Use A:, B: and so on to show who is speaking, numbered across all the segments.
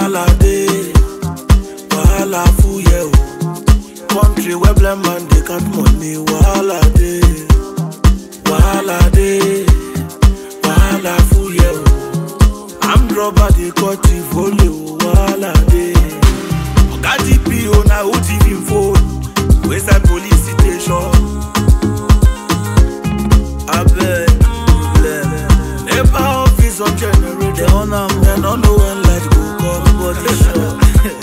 A: Wahala dey, wahala full yeah o. Country where blind man dey count money, wahala dey, wahala dey, wahala full yeah o. Armed robber dey cut the volley o, wahala dey. Oga DPO na who thief him phone, wey side police station. Abeg, NEPA office on generator.
B: They on am,
A: Dem no know when light go come.
B: Body sure.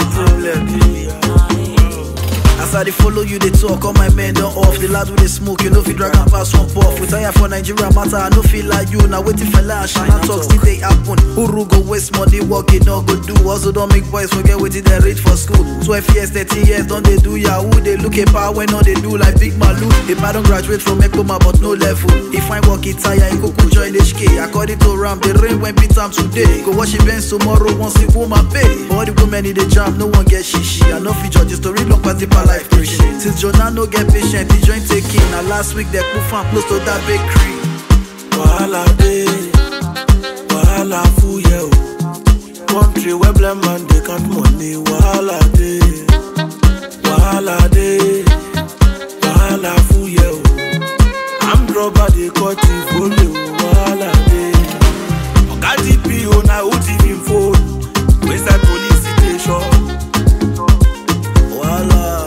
B: As I dey follow you, they talk, all my men don't off. The lad with the smoke, you know if you drag and pass one puff. We tire for Nigeria matter, I no feel like you. Now waiting for lash, and I talk still they happen. Uru go waste money, work it no go do. Also don't make boys forget what they reach for school. 12 years, 13 years, don't they do yahoo? They look at power when all they do like big malu. If I don't graduate from Ekoma but no level, if I work it tire, you go cool join HK. According to Ram, the rain when beat time today. Go wash your bench tomorrow, once the woman pay. All the women in the jam, no one get shishi. I know fi judge the story long pass the per life preaching. Since Jonah no get patient, the joint taking. Now last week they put fan close to that bakery.
A: Wahala dey, wahala full yeah o. Country where blind man dey count money, wahala dey, wahala dey, wahala full yeah o. Armed robber dey cut the volley o, wahala dey. Oga DPO na who thief him phone, wey side police station.
B: Voila.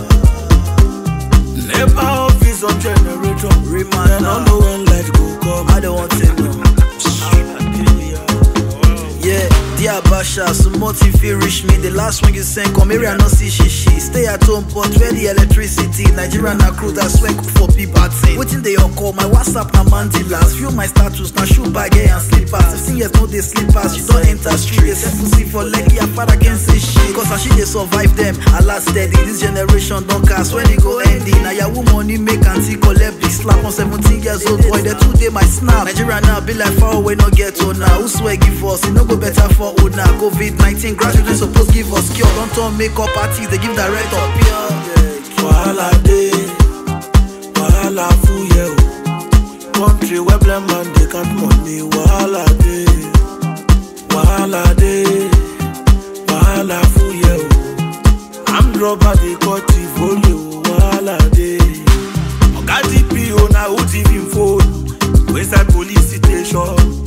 A: NEPA office on generator.
B: Remind
A: Dem no
B: now.
A: know when light go come.
B: I don't want to know. Yeah, dear Basha, so motive feel reach me. The last one you sent, come here and not see shishi. Stay at home, but where the electricity? Nigeria na crew that swear cook for people. Waiting they all call my WhatsApp na mandilas. View my status na shoe bag eh, and slippers. 15 years no they slippers. You don't enter street. They set pussy for leggy. I father can say shit. Cause as she they survive them, I last steady. This generation don't cast when it go ending. Now your money make auntie collect big slap on 17 years old boy. The two day my snap. Nigeria now be like far away, no get to now. Who swear give us? It no go better for old now. COVID 19 graduates supposed give us cure. Don't turn makeup parties, they give direct up here.
A: Wahala dey, wahala full yeah o. Country where blind man dey count money, wahala dey, wahala dey, wahala full yeah o. Armed robber dey cut the volley o, wahala dey. Oga DPO na who thief him phone, wey side police station.